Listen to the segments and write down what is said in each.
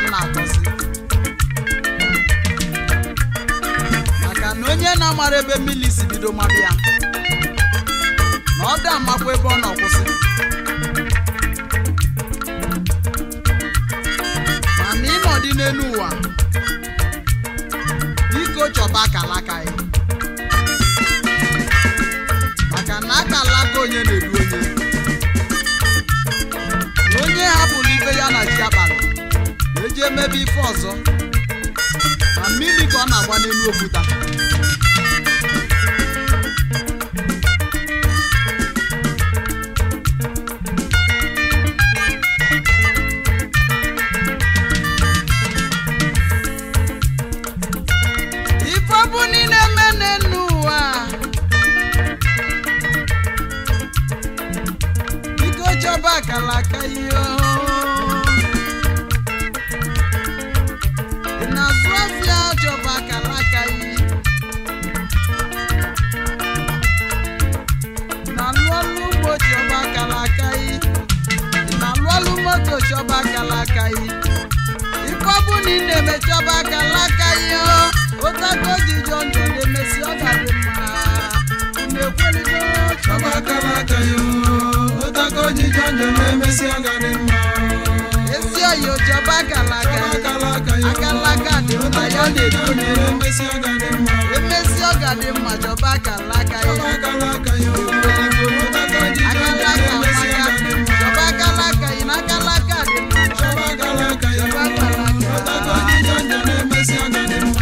m na-akọzi maka na onye na-amara ebe mmiri si bido mmadụ ya na ọ da amakwa ebe ọ na-akwụsị mana ịnọdị n'elu ụwa biko chọba akala aka ya maka na akala aka onye na-edu onye na onye hapụrụ ibe ya na chi abalị eji emebe ife ọzọ na mmiri ka ọ na-agba n'elu okwuta ife ọ bụ niile eme n'elu ụwa biko chọba akala aka ihe ị na-azụ afịa chọba akala aka ihe ị na-alụ ọrụ ugbo chọba akala aka ihe ị na-alụ ọrụ moto chọba akala aka ihe ife ọ bụ na ị na-eme chọba akala aka ihe ụtago ji jọ njọ na-emesi ọ ga-adị mma ị na-ekweligo chọba akala aka ihe ụtaka ojiji njọ na-emesi agadi mma ezi oyi chọba akala aka ihe akala aka ya akala aka dị mma ya na-edu onye na-emesi agadi mma emesi ọ ga-adị mma chọba akala aka chọba ya akala aka ya ụtaka ojiji njọ akala aka na-emesi maka agadi mma chọba akala aka ya na akala aka dị mma chọba akala aka ya chọba akala aka ụtaka ojiji njọ na-emesi agadi mma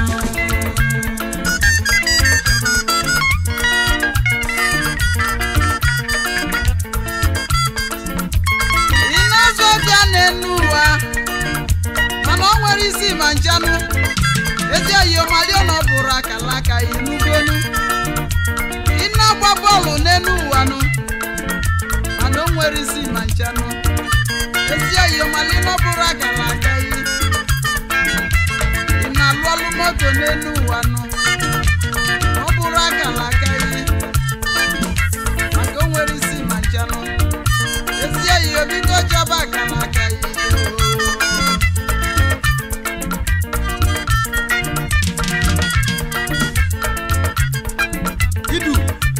ị na-azụ ọbịa n'enu ụwa mana ọ nwere isi ma nchanụ ezi oyi ọmali ọ na ọ bụrụ akala aka ya n'ugolu ị na-agba bọọlụ n'enu ụwa nụ mana o nwere isi ma nchanụ ezi oyi ọmali na ọ bụrụ akala aka ya ị na-alụ ọlụ moto n'enu ụwa nụ ọ bụrụ akala aka ya maka o nwere isi ma nchanụ ezi oyi obigo chọba akala aka ya idu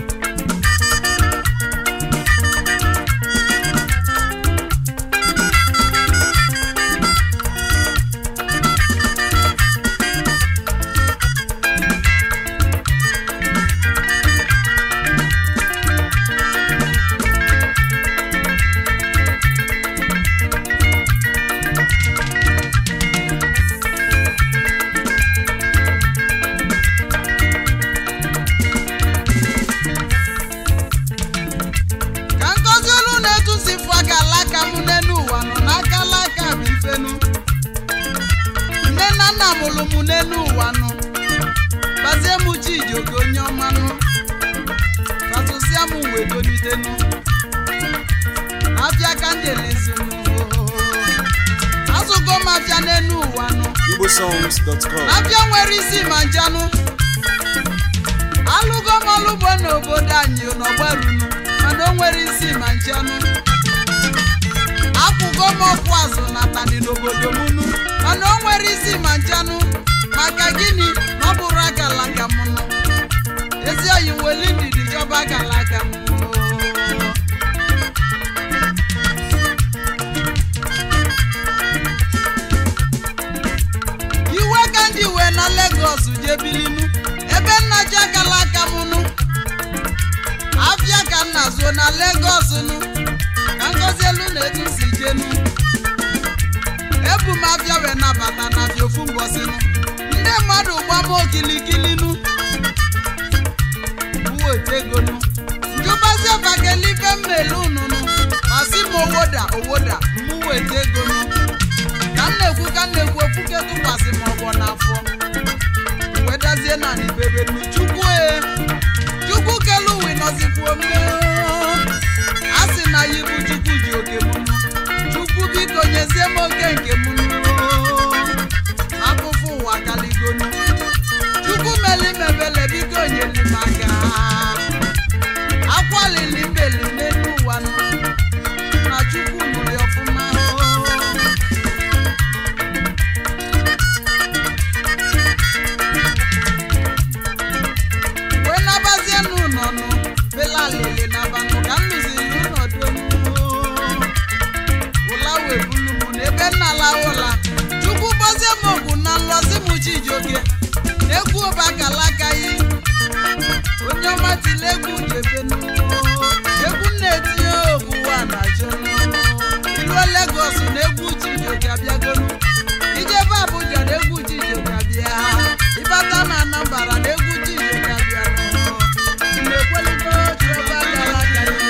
ka nkọzi olu na-etusi fụ aka alaka m n'elu ụwa nọ n'aka alaka bụ ifenu nne na nna mụrụ m n'elu ụwa nọ gbazie m chijioke onye ọma nụ katụsịa m wee dolitenu afịa ka njelezi m azụgo m afịa n'elu ụwa nụ igbosongs.com Abịa nwere isi ma njanụ alụgo m ọlụgbo n'obodo anyị n'ọgbarunu mana o nwere isi ma njanụ akwụgo m ọkwụ azụ na tani n'obodo m nu mana o nwere isi ma njanụ maka gịnị na ọ bụrụ akala aka m nụ ezi oyi weli ndidi chọba akala aka m iwe ka ndị wee na Lagos jee bilinu ebe nna ji akala aka m nụ afịa ka nna zuo na Lagos nụ ka ngozi elu na-etu si jenu ebu m afịa wee nabata na afịa ofu mbọsị nụ ndị mmadụ gbam okilikili nụ uweta ego nụ njụbazie bakelife mmele unu nụ masị m owoda owoda mụ weta ego nụ ka m na-ekwu ka m na-ekwu okwuke tụkwasị m ọgbọ n'afọ wedazie na ibebe nu chukwu e chukwu kelu uwe nọzikwu ome a sị na ya ibu chukwu ji oke m nụ chukwu biko nyezie m oke nke m nụ afụfụ ụwa kaligonu chukwu meli mebele biko nyeli m aka akwalili mbeli n'elu ụwa nụ na chukwu nụrụ ya ọfụma ebe nna lawụla chukwu gbozie m ogwu na nlọzi m chijioke egwu ọbakalakaghị onye ọma tili egwu jebenu egwu na-etinye okwuwa na jonu iruo Lagos na egwu chijioke abịagonu ijebe Abuja na egwu chijioke abịa ịbata na Anambra na egwu chijioke abịa na-ekwelite otu ọbakalakaghị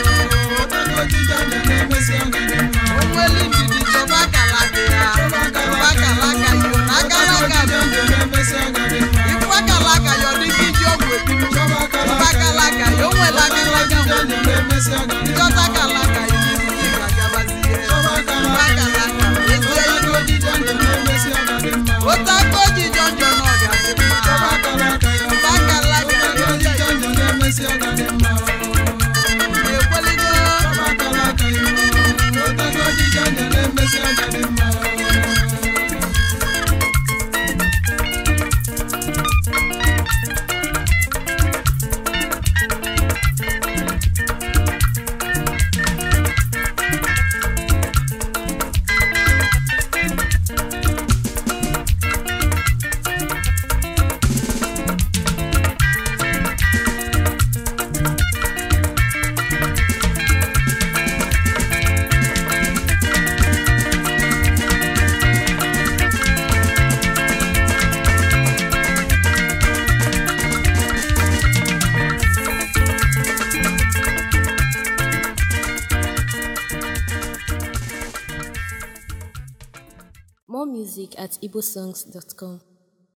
onweli ndidi chọba akalaka ya chọba akalaka yo na akalaka dị ifu akalaka ya ọ dịka iji ọgwụ ebinu chọba akalaka ya o nwere akalaka njọta akalaka ya n'isi ga-agabazie chọba akalaka ezie ilu otu aka oji jọnjọ na ọ ga-adị mma chọba akalaka na-ekwelite More music at igbosongs.com.